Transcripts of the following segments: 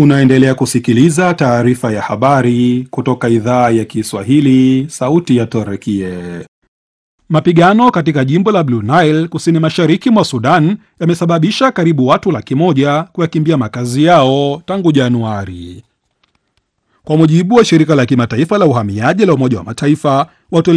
Unaendelea kusikiliza taarifa ya habari kutoka idhaa ya Kiswahili, sauti ya Torekie. Mapigano katika jimbo la Blue Nile kusini mashariki mwa Sudan yamesababisha karibu watu laki moja kuyakimbia makazi yao tangu Januari. Kwa mujibu wa shirika la kimataifa la uhamiaji la Umoja wa Mataifa, watu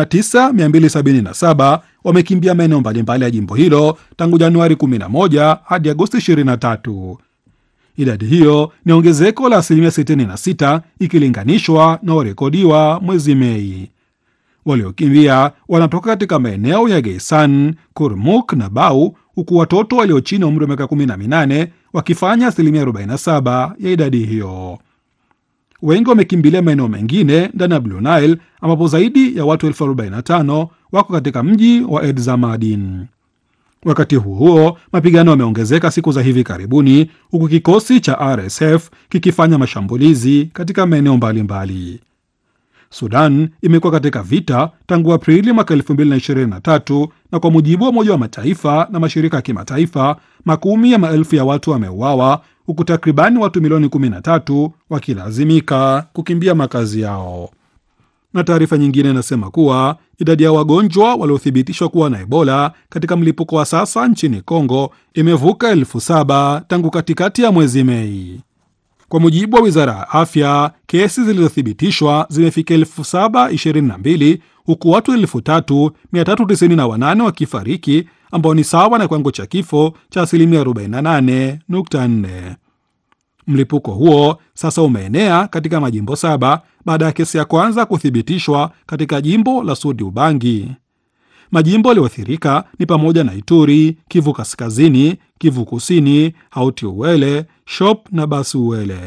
99277 wamekimbia maeneo mbalimbali ya jimbo hilo tangu Januari 11 hadi Agosti 23. Idadi hiyo ni ongezeko la asilimia 66 ikilinganishwa na warekodiwa mwezi Mei. Waliokimbia wanatoka katika maeneo ya Geisan, Kurmuk na Bau, huku watoto walio chini ya umri wa miaka 18 wakifanya asilimia 47 ya idadi hiyo. Wengi wamekimbilia maeneo mengine ndani ya Blue Nile ambapo zaidi ya watu elfu 45 wako katika mji wa Edzamadin. Wakati huo huo, mapigano yameongezeka siku za hivi karibuni, huku kikosi cha RSF kikifanya mashambulizi katika maeneo mbalimbali. Sudan imekuwa katika vita tangu Aprili mwaka 2023 na kwa mujibu wa Umoja wa Mataifa na mashirika ya kimataifa, makumi ya maelfu ya watu wameuawa huku takribani watu milioni 13 wakilazimika kukimbia makazi yao. Na taarifa nyingine inasema kuwa idadi ya wagonjwa waliothibitishwa kuwa na Ebola katika mlipuko wa sasa nchini Kongo imevuka elfu saba tangu katikati ya mwezi Mei. Kwa mujibu wa wizara ya afya, kesi zilizothibitishwa zimefika elfu saba ishirini na mbili huku watu elfu tatu mia tatu tisini na wanane wakifariki ambao ni sawa na kiwango cha kifo cha asilimia 48.4. Mlipuko huo sasa umeenea katika majimbo saba baada ya kesi ya kwanza kuthibitishwa katika jimbo la Sudi Ubangi. Majimbo yaliyoathirika ni pamoja na Ituri, Kivu Kaskazini, Kivu Kusini, Hauti Uwele, Shop na Basi Uwele.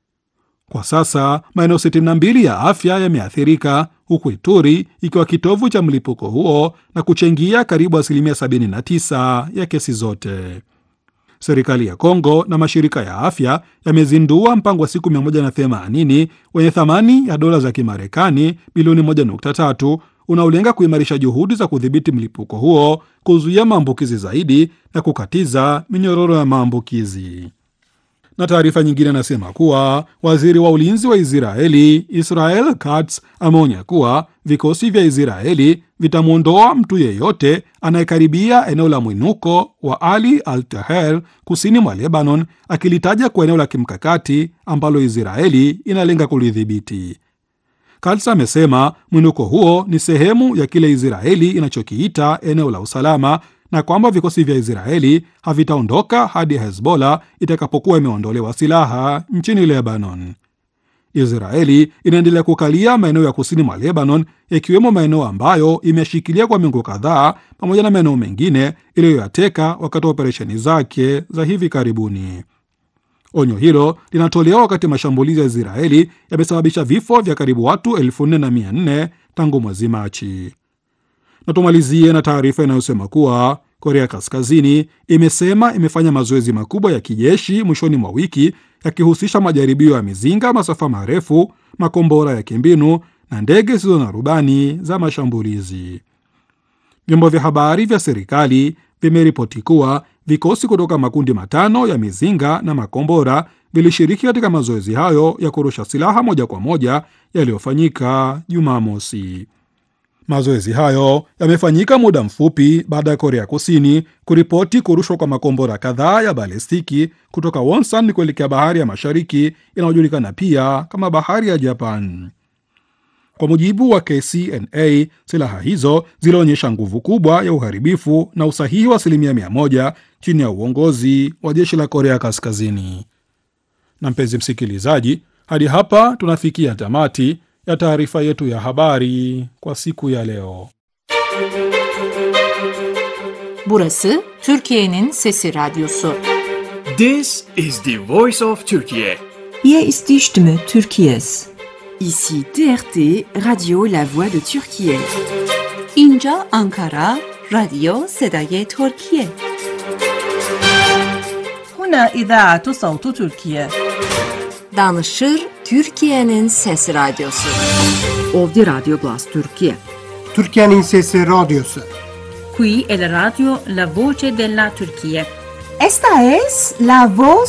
Kwa sasa maeneo 62 ya afya yameathirika huku Ituri ikiwa kitovu cha mlipuko huo na kuchangia karibu asilimia 79 ya kesi zote. Serikali ya Kongo na mashirika ya afya yamezindua mpango wa siku 180 wenye thamani ya dola za Kimarekani bilioni 1.3 unaolenga kuimarisha juhudi za kudhibiti mlipuko huo, kuzuia maambukizi zaidi na kukatiza minyororo ya maambukizi. Na taarifa nyingine inasema kuwa waziri wa ulinzi wa Israeli Israel Katz ameonya kuwa vikosi vya Israeli vitamwondoa mtu yeyote anayekaribia eneo la mwinuko wa Ali al Taher kusini mwa Lebanon, akilitaja kwa eneo la kimkakati ambalo Israeli inalenga kulidhibiti. Katz amesema mwinuko huo ni sehemu ya kile Israeli inachokiita eneo la usalama na kwamba vikosi vya Israeli havitaondoka hadi Hezbollah itakapokuwa imeondolewa silaha nchini Lebanon. Israeli inaendelea kukalia maeneo ya kusini mwa Lebanon, yakiwemo maeneo ambayo imeshikilia kwa miongo kadhaa, pamoja na maeneo mengine iliyoyateka wakati wa operesheni zake za hivi karibuni. Onyo hilo linatolewa wakati mashambulizi ya Israeli yamesababisha vifo vya karibu watu elfu nne na mia nne tangu mwezi Machi. Na tumalizie na taarifa inayosema kuwa Korea Kaskazini imesema imefanya mazoezi makubwa ya kijeshi mwishoni mwa wiki yakihusisha majaribio ya mizinga masafa marefu, makombora ya kimbinu na ndege zisizo na rubani za mashambulizi. Vyombo vya habari vya serikali vimeripoti kuwa vikosi kutoka makundi matano ya mizinga na makombora vilishiriki katika mazoezi hayo ya kurusha silaha moja kwa moja yaliyofanyika Jumamosi. Mazoezi hayo yamefanyika muda mfupi baada ya Korea Kusini kuripoti kurushwa kwa makombora kadhaa ya balistiki kutoka Wonsan kuelekea bahari ya Mashariki inayojulikana pia kama bahari ya Japan. Kwa mujibu wa KCNA, silaha hizo zilionyesha nguvu kubwa ya uharibifu na usahihi wa asilimia mia moja chini ya uongozi wa jeshi la Korea Kaskazini. Na mpenzi msikilizaji, hadi hapa tunafikia tamati ya taarifa yetu ya habari kwa siku ya leo. Burası Türkiye'nin Sesi Radyosu. This is the voice of Turkey. Hier ist die Stimme Türkiye's. Ici TRT, Radio La Voix de Turquie. اینجا آنکارا رادیو صدای ترکیه. هنا إذاعة صوت تركيا. Danışır Türkiye'nin Sesi Radyosu. Ovdi Radio Glas Turquie. Türkiye'nin Sesi Radyosu. Qui è la radio La Voce della Turchia. Esta es la voz